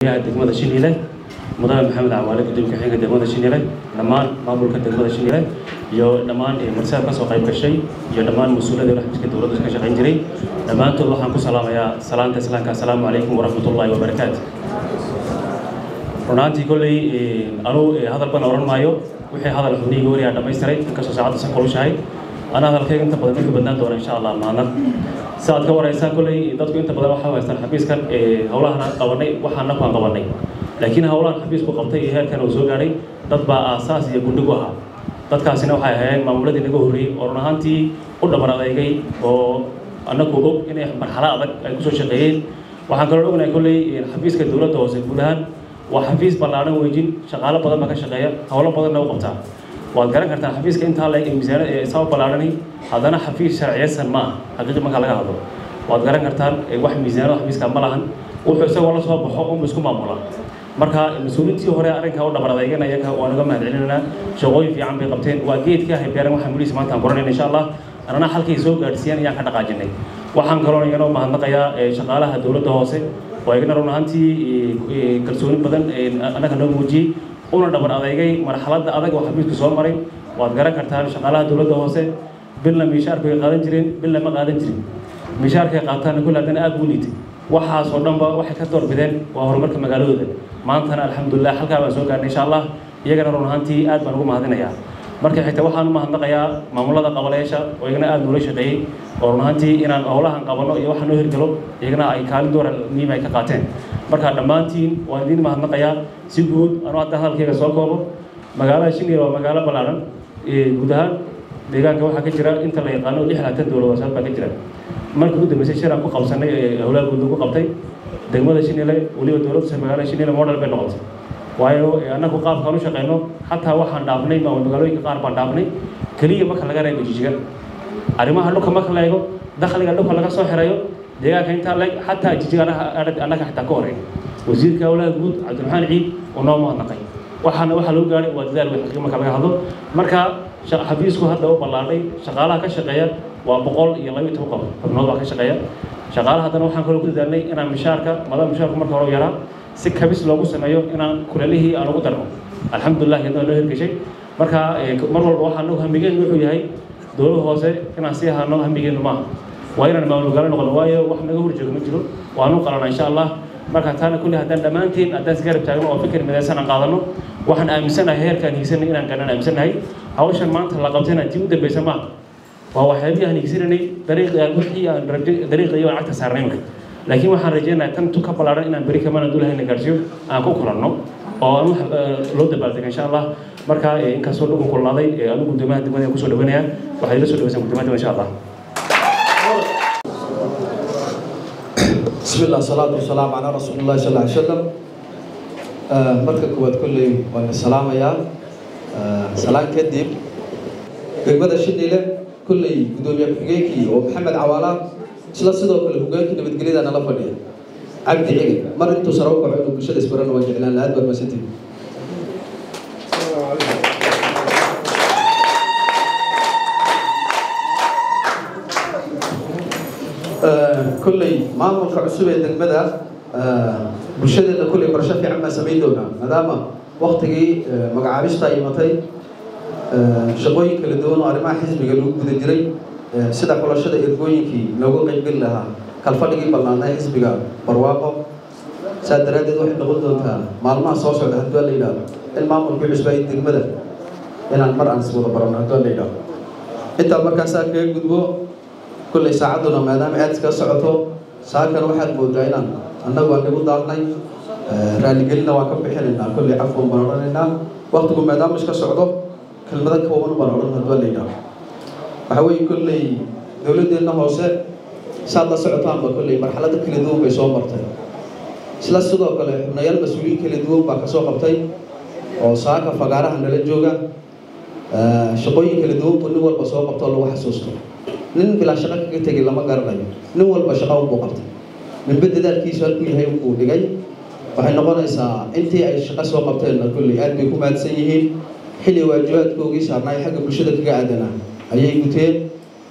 gudoomiyaha degmada shiniile mudane maxamed cawaale gudoomiye ku-xigeenka degmada shiniile dhammaan maamulka degmada shiniile iyo dhammaan marsaab ka soo qayb gashay iyo dhammaan mas-uuliyada xafiiska dowladda ka shaqayn jiray dhammaantood waxaan ku salaamayaa salaanta islaamka assalaamu calaykum waraxmatullaahi wabarakaatu runaantii kolley anuu hadal bana odhan maayo wixii hadal xubnihii wariyaa dhammaystiray inkastoo saacadda san kolushahay ana hadalkayga inta badan midka badnaan doona insha allah maalna si aad ka waraysaan kolley dadku inta badan waxaa haystaan xafiiskan howlahan qabanay waxaana ku aan qabanay laakiin howlahan xafiisku qabtay iyo heerkan uu soo gaadhay dad baa aasaas iyo gundhigu ahaa dadkaasina waxay ahaayeen maamuladii naga horreeyey oo run ahaantii u dhabar adeegay oo annagu og inay marxalo adag ay kusoo shaqeeyeen waxaan kaloo ognahay kolley xafiiska dowladda hoose guud ahaan waa xafiis ballaadhan weejin shaqaalo badan baa ka shaqeeya howlo badanna u qabtaa waad garan kartaan xafiiska intaa leeg ee miisaana ee saa u ballaadhani haddana xafiis sharciyeysan ma aha xaqiiqi marka laga hadlo waad garan kartaan wax miisaanada xafiiska ma lahan wuxuu isagoo la soo baxo unba isku maamula marka mas-uuliintii hore arrinkaa u dhabar adeeganaya waan uga mahad celinaynaa shaqooyin fiican bay qabteen waa geedka haybeeran waxaan weliis maanta aan qoranayna insha allah anana halkay soo gaadhsiiyaan ayaan ka dhaqaajinay waxaan kaloo igana u mahadnaqayaa shaqaalaha dowladda hoose oo igana run ahaantii kalsooni badan annaga noo muujiyey una dhabar adeegay marxaladda adag oo xafiisku soo maray waad garan kartaan shaqaalaha dowladda hoose bilna miishaarku ay qaadan jireen bilna ma qaadan jirin miishaarkay qaataana kulle haddana aad buu liitay waxaasoo dhanba waxay ka doorbideen waa horumarka magaaladooda maantana alxamdulilah halkaa baan soo gaarnay insha allah iyagana run ahaantii aad baan ugu mahadinayaa marka xigta waxaan u mahadnaqayaa maamulada qabaleyaasha oo iyagana aad noola shaqeeyey oo run ahaantii inaan howlahan qabano iyo waxaan noo hirgalo iyagana ay kaalin doora muhiim ay ka qaateen marka dhammaantiin waan idiin mahadnaqayaa si guud anuu hadda hadalkayga soo koobo magaalada shinil waa magaalo ballaadhan guud ahaan deegaanka waxaa ka jira inta la yaqaano lix laatan dowlad wasaad baa ka jira markii u dambeysay shiraan ku qabsanay ee howlaha guud lagu qabtay degmada shinile weliba dowladda magaalada shinile model bay noqotay waayo annagu qaabkaan u shaqeyno xataa waxaan dhaafnay magaalooyinka qaar baan dhaafnay keliya marka laga reebo jijiga arrimaha dhulka marka la eego dakhliga dhulka laga soo xirayo deegaanka intaa leeg xataa jijiga annaga xitaa ka horreyn wasiirka howlaha guud cabdiraxmaan ciid uu noo mahadnaqay waxaana waxaa lagu gaadhay waa dadaal weyn xaqiiq marka laga hadlo marka xafiisku hadda u ballaadhay shaqaalaha ka shaqeeya waa boqol iyo laba iyo toban qof xubnood baa ka shaqeeya shaqaalaha haddana waxaan kaloo ku dadaalnay inaan mishaarka madama mishaarku marka hore yaraa si kabis loogu sameeyo inaan kuleelihii aan ugu darno alxamdulilah iyadoo loo hirgeshay marka mar walba waxaan nagu hamigeenu wuxuu yahay dowlad hoose inaan sii ahaano hamigeenu maaha waa inaan maamulgaalo noqono waayo wax naga horjoogo ma jiro waanu qalana insha allah marka taana kulli haddaan dhammaantiin haddaan isgarab taagno oo fikir midaysan aan qaadano waxaan aaminsanahay heerkaan hiigsanay inaan ganan aaminsanahay hawshan maanta la qabtayna tii u dambeysa maaha waa waxyaabihii aan hiigsananay dariiqii wixii aan dariiqii aan cagta saarnay marka laakiin waxaan rajeynayaa tan tu ka ballaaran inaan beri kamana dulahayna gaarsiiyo aan ku kulanno oo aan wax loo dabaaldego insha allah marka inkastoo dhugu kulnaaday anigu guddoomiyaha degmada kusoo dhawanaya waxaad ila soo dhawaysaan guddoomiyaha insha allah بسم الله الصلاة والسلام على رسول الله صلى الله عليه وسلم marka koowaad kolley waan salaamayaa salaan kadib degmada shidile kolley gudoomiye ku-xigeenkii oo maxamed cawaala isla sidoo kale hogaankii nabadgelyada nala fadhiya cabdi cige mar intuu sare u kaco inuu bulshada isbarana waa jeclaan lahaad baad masantiin kolley maamulka cusub ee degmada bulshadeena kolley barasho fiican baan samayn doonaa maadaama waktigii magacaabista ay imatay shaqooyin kala duwan oo arrimaha xisbiga lagu guda jiray sida xulashada ergooyinkii loogu qaybgeli lahaa kalfadhigii ballaanay xisbiga barwaaqo saa daraaddeed waxay noqon doontaa maalmaha soo socda hadduu la yidhaahdo in maamulkii cusba ay degmada inaan mar aan iswada barano hadduu la yidhaahdo intaa markaasaa kaga gudbo kolley saacadduna maadaama aad iska socoto saakana waxaad moodaa inaan annagu aan igu daalnay raaligelina waan ka bixinaynaa kolley cafwan baan odhanaynaa waktigu maadaama iska socdo kelmado kooban baan odhan hadduu la yidhaahdo waxa weeye kolley dowladdeenna hoose saad la socotaanba kolley marxalado kala duwan bay soo martay isla sidoo kale xubnayaal mas-uuliyiin kala duwan baa kasoo qabtay oo saaka fagaaraha nala jooga shaqooyin kala duwan buu nin walba soo qabtoo lagu xasuusto nin bilaa shaqo kaga tegay lama garanayo nin walba shaqo unbuu qabtay ninba dadaalkiisu halkuu yahay unbuu dhigay waxay noqonaysaa intii ay shaqo soo qabteenna kolley aad bay ku mahadsan yihiin xilli waajibaadkoogii saarnaay xagga bulshada kaga aadanaa ayay guteen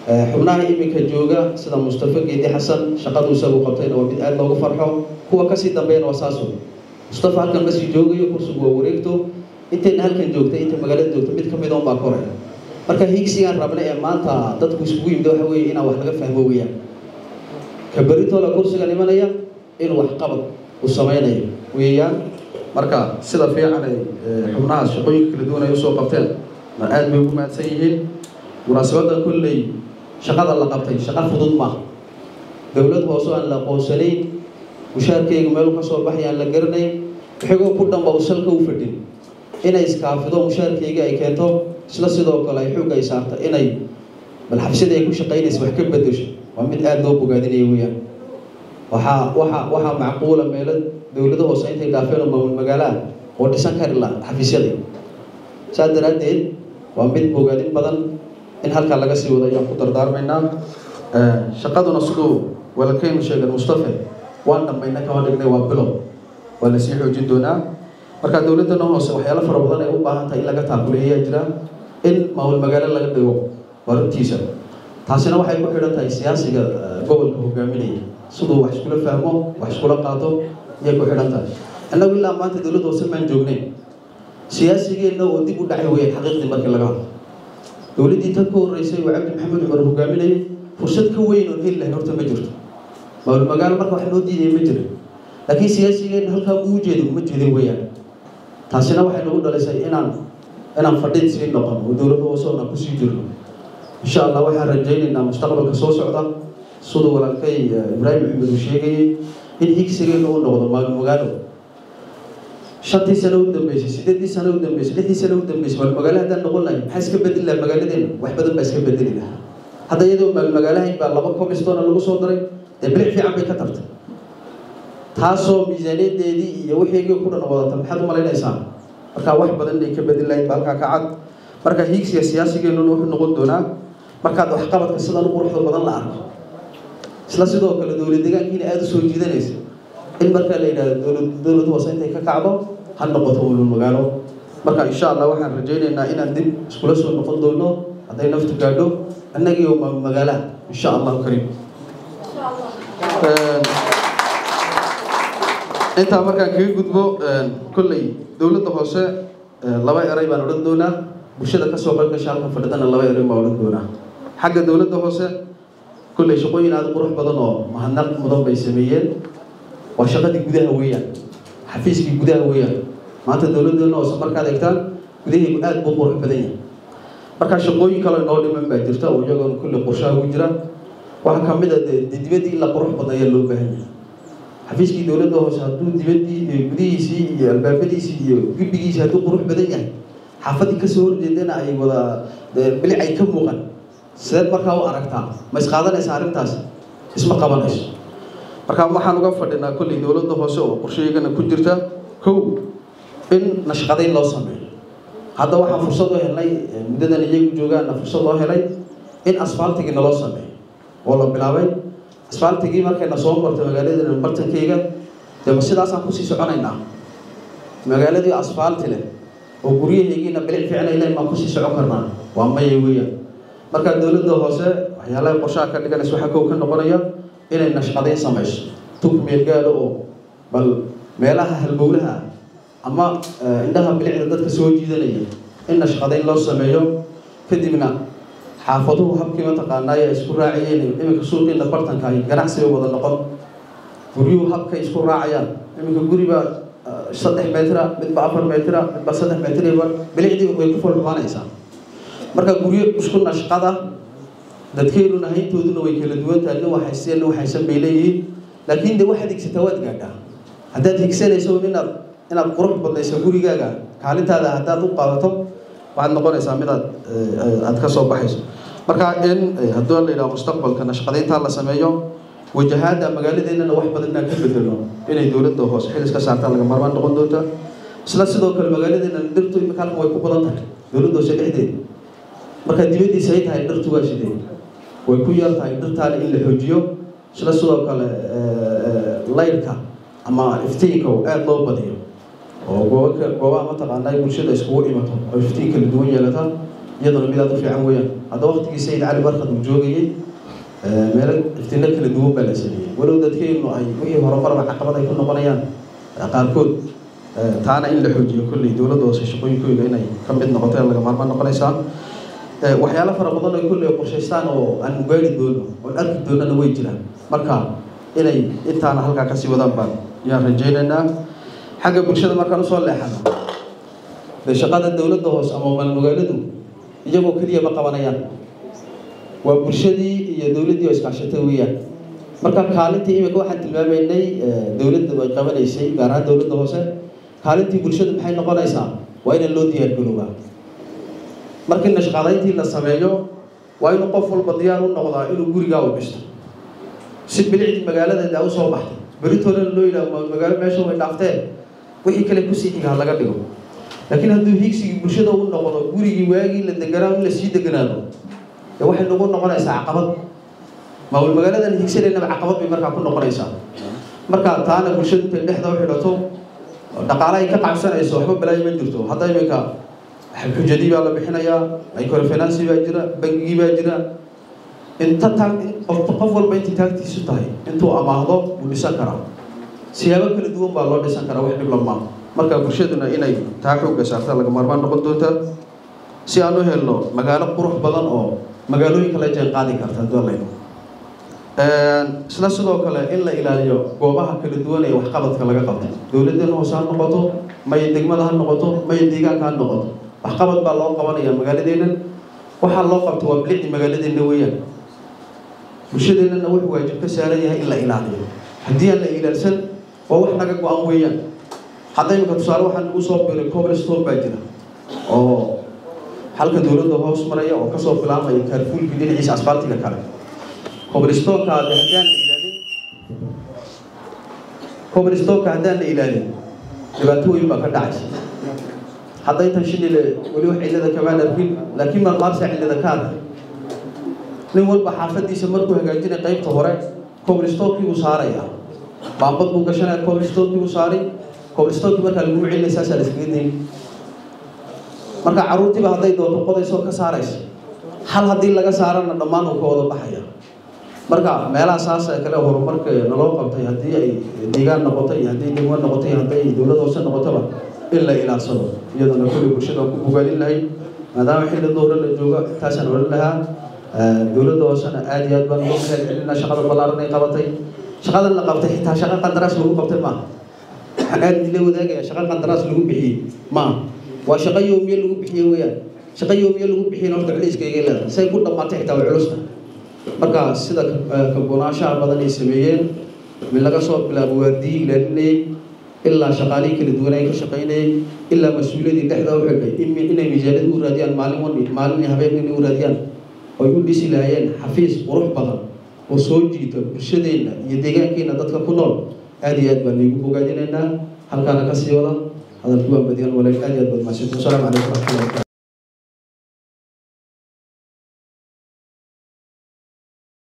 xubnaha iminka jooga sida mustafa geedi xasan shaqadu isagu qabtayna waa mid aada loogu farxo kuwa kasii dambeeyana waa saaso mustafa halkan kasii joogayo kursigu waa wareegto intayna halkan joogta inta magaalada joogta mid kamid on baa koraya marka higsigaan rabna ee maanta dadku iskugu yimid waxa weeye inaan wax laga fahmo weeyaan ka beritoola kursigan imanaya inuu waxqabad uu samaynayo weeyaan marka sida fiican ay xubnahaas shaqooyinka kala duwan ay usoo qabteen ma aada bay ugu mahadsan yihiin munaasabadan kolley shaqada la qabtay shaqo fudud maaha dowlad hoose aan la aqoonsanayn mushaarkeyga meel ka soo baxay aan la garanayn wixigoo ku dhanba uu salka u fadhin inay iskaafido mushaarkeyga ay keento isla sidoo kale ay xoog ay saarta inay bal xabsida ay ku shaqaynaysa wax ka bedesho waa mid aada loo bogaadinaya weeyaan waxaa waxaa waxaa macquula meelo dowlado hoose intay dhaafeen oo maamul magaalaha oo dhisan kari la xafiisyada saas daraaddeed waa mid bogaadin badan in halkaa laga sii wado ayaan ku dardaarmaynaa shaqaduna siduu walaalkeynu sheegay mustafe waan dhammayna kama dhignay waa bilow waa lasii xoojin doonaa marka dowladdana hoose waxyaalo fara badan ay u baahan tahay in laga taakuleeyaa jira in maamul magaalo laga dhigo waa runtiisa taasina waxay ku xidhan tahay siyaasiga gobolka hogaaminaya siduu wax iskula fahmo wax iskula qaato ayay ku xidhan tahay innagu ilaa maanta dowladda hoose maan joognayn siyaasigeenna oo dib u dhacay weeyaan xaqiiqdii markii laga hadlo dowladdii tan ka horreysay oo cabdi maxamed cumar hogaaminayay fursad ka weyn oon heli lahayn horta ma jirto maamul magaalo marka wax noo diidaya ma jira laakiin siyaasigeenna halkaa uu jeedo uma jeedin weeyaan taasina waxay nagu dhalisay inaan inaan fadhid sii noqon oo dowladda hoose oona kusii jirno insha allah waxaan rajaynaynaa mustaqbalka soo socda siduu walaalkay ibraahim maxamed uu sheegayay in higsigeena uu noqdo maamul magaalo shantii sano u dambeysay sideedii sano u dambeysay lixdii sano u dambeysay maal magaalo haddaan noqon lahayn maxaa iska bedeli lahaa magaaladeena wax badan baa iska bedeli lahaa hadda iyadoo maal magaalahayn baa laba comistoona lagu soo daray dee bilic fiican bay ka tartay taasoo miisaaniyadeedii iyo wixiigii ku dhan wadata maxaad u malaynaysaa marka wax badan inay ka bedeli lahayn ba halkaa ka cad marka hiigsiga siyaasigeenuna wuxuu noqon doonaa markaad waxqabadka sidan u quruxda badan la arko isla sidoo kale dowlad deegaankiina aada u soo jiidanaysa in markaa la yidhahdo dowlad dowlad hoose intay ka kacdo ha noqoto ulul magaalo marka insha allah waxaan rajaynaynaa inaan dib iskula soo noqon doono hadday naftu gaadho annagii oo maamul magaalaha insha allahu kariim intaa markaan kaga gudbo kolley dowladda hoose laba eray baan odhan doonaa bulshada kasoo qayb gasha halkan fadhidana laba eray baan odhan doonaa xagga dowladda hoose kolley shaqooyin aada qurux badan oo mahadnaq mudan bay sameeyeen waa shaqadii gudaha weeyaan xafiiskii gudaha weeyaan maanta dowladdeena hoose markaad eegtaan gudahaygu aada buu qurux badan yahay markaa shaqooyin kale noo dhiman baa jirta oo iyagoona kolley qorshaha ku jira waxaa ka mid a dee dibadii in la qurux badan ayaa loo baahan yahay xafiiskii dowladda hoose hadduu dibadii iyo gudihiisii iyo albaabadiisii iyo gibbigiisii hadduu qurux badan yahay xaafadii kasoo horjeedana ay wada bilic ay ka muuqan sideed markaa u aragtaa ma isqaadanaysa arrintaas isma qabanayso marka waxaan uga fadhinaa kolley dowladda hoose oo qorsheyagana ku jirta kow in nashqadayn loo sameeyo hadda waxaan fursad u helnay muddadan iyagu joogaana fursad loo helay in asfaaltigii naloo sameeyo oo la bilaabay asfaaltigii markayna soo martay magaaladana bartankeyga dee sidaasaan kusii soconaynaa magaaladii asfaalti leh oo guryahaygiina bilic fiicnay leyn baan kusii socon karnaa waa maya weeyaan marka dowladda hoose waxyaalaha qorshaha ka dhiganaysa waxaa kow ka noqonaya inay nashqadayn samayso tug meelgaalo oo bal meelaha halbowlaha ama indhaha bilicda dadka soo jiidanaya in nashqadayn loo sameeyo kadibna xaafaduhu habkii mataqaanaaye ay isku raacayeen iminka suuqiina bartanka ay ganacsiga wada noqon guryuhu habkay isku raacayaan iminka guribaa saddex metra midba afar metra midba saddex metrba bilicdii way ku falxumaanaysaa marka guryo isku nashqada dadkeennuna hayntooduna way kala duwan tahay nin waxaysteen nin waxaysan bay leeyihiin laakiin de waxaad higsataa waad gaadhaa haddaad higsanayso inaad inaad qurux badnayso gurigaaga kaalintaada haddaad u qaadato waxaad noqonaysaa midaad aad ka soo baxayso marka in hadduu la yidhaha mustaqbalka nashqadayntaa la sameeyo wajahaada magaaladeennana wax badan inaan ka bedelo inay dowladda hoose xil iska saartaan laga marmaan noqon doonta isla sidoo kale magaaladeena dhirtu imika halkan way ku badan tahay dowladda hoose dhexdeeda marka dibaddiisa ay tahay dhirtu waa sidee way ku yar tahay dhirtaana in la xoojiyo isla sidoo kale laydhka ama iftiinka aada loo badiyo oo goobaka goobaha mataqaanaa bulshada iskugu imato oo iftiin kala duwan yeelata iyaduna mid aad u fiican weeyaan hadda waqtigii sayid cali barkad uu joogayey meelo iftino kala duwan baa la sameeyey walow dadkeennu ay wixii horumarba caqabad ay ku noqonayaan qaarkood taana in la xoojiyo kolley dowladda hoose shaqooyinkooyga inay ka mid noqoto laga maarmaan noqonaysaa waxyaalo fara badan ay kolley qorshaystaan oo aan gaari doono oon arki doonana way jiraan marka inay intaana halkaa kasii wadaan baan yaan rajaynaynaa xagga bulshada markaan usoo leexano dee shaqada dowladda hoose ama maalmagaaladu iyagoo keliya ma qabanayaan waa bulshadii iyo dowladdii oo iskaashatay weeyaan marka kaalintii imika waxaan tilmaamaynay dowladda ay qabanaysay gaar ahaan dowladda hoose kaalintii bulshadu maxay noqonaysaa waa in loo diyaar garoobaa markii nashqadayntii la sameeyo waa inuu qof walba diyaar u noqdaa inuu gurigaa u dhisto si bilicdii magaaladeeda u soo baxday beritoolena loo yidhaah magaalo meesha way dhaafteen wixii kale kusii xiga ha laga dhigo laakiin hadduu higsigii bulshada u noqdo gurigii waagii la deganaa in lasii deganaado dee waxay nagu noqonaysaa caqabad maamul magaaladan higsadeennaba caqabad bay markaa ku noqonaysaa marka taana bulshadu intay dhexda u xidhato dhaqaale ay ka qabsanayso waxba balaayo ma jirto hadda iminka xujadii baa la bixinayaa microfinancy baa jira bangigii baa jira inta taag qof qof walba intay taagtiisu tahay intuu amaahdo wuu dhisan karaa siyaabo kala duwan baa loo dhisan karaa wax dhib lamaa marka bulshaduna inay taa xoogga saarta laga maarmaan noqon doonta si aan u helno magaalo qurux badan oo magaalooyinka la jeen qaadi karta dolayno isla sidoo kale in la ilaaliyo goobaha kala duwan ee waxqabadka laga qabtay dowladdeena hoose ha noqoto may degmada ha noqoto may deegaanka ha noqoto waxqabad baa loo qabanaya magaaladeennan waxaa loo qabta waa bilicdi magaaladeenna weeyaan bulshadeennana wuxuu waajib ka saaran yahay in la ilaaliyo haddii aan la ilaalsan waa wax naga go-an weeyaan hadda imika tusaale waxaa nagu soo biray cobblestone baa jira oo halka dowladda hoos maraya oo kasoo bilaabmaya kaarfuulkii dhinaciisa asfaaltiga kale cobblestoneka haddaan la ilaalin cobblestoneka haddaan la ilaalin dhibaato weyn baa ka dhacaysa hadda intan shinile weli wax cillada kamaan arkin laakiin marmaarsa cillada ka arka nin walba xaafadiisa markuu hagaajinay qaybta hore cobblestonekii buu saaraya baambad buu gashanaya cobblestonekii buu saaray cobblestonekii markaa lagu celinaya saasaa la iskaga dayn marka carruurtiiba hadday doonto qodaysoo ka saaraysa hal haddii laga saarana dhammaan uu ka wada baxaya marka meelaha saas ee kale horumarka naloo qabtay haddii ay deegaan noqoto iyo haddii degmo noqoto iyo hadday dowlad hoose noqotoba in la ilaalsado iyadana kulli bulshada ku bogaalin lahay maadaama xilli dowra la joogo intaasaan odhan lahaa dowladda hoosena aad iyo aad baan ugu mahad celinaa shaqada ballaaran ay qabatay shaqadan la qabtay xitaa shaqa qandaraas lagu qabtay maaha waxaan aad idinla wadaagaya shaqa qandaraas lagu bixiyey maaha waa shaqo yoomiye lagu bixiye weeyaan shaqo yoomiye lagu bixiyena horta culayskayga leedahay say ku dhammaatay xitaa way culusta marka sida kagonaashaha badan ay sameeyeen mid laga soo bilaabo waardiyii ilaalinayay ilaa shaqaalihii kala duwan ay ka shaqaynayay ilaa mas-uuliyadii dhexda u xidhay inay miisaaniyad u raadiyaan maalin wani maalin habeen inay u raadiyaan oy u dhisi lahaayeen xafiis qurux badan oo soo jiita bulshadeenna iyo deegaankeenna dadka ku nool aad iyo aad baan iigu bogaadinaynaa halkaana kasii wada hadalku waan badiyaan walaal aad iyo aad baad mahadsantiin wasalaamu calaykum waraxmatullahi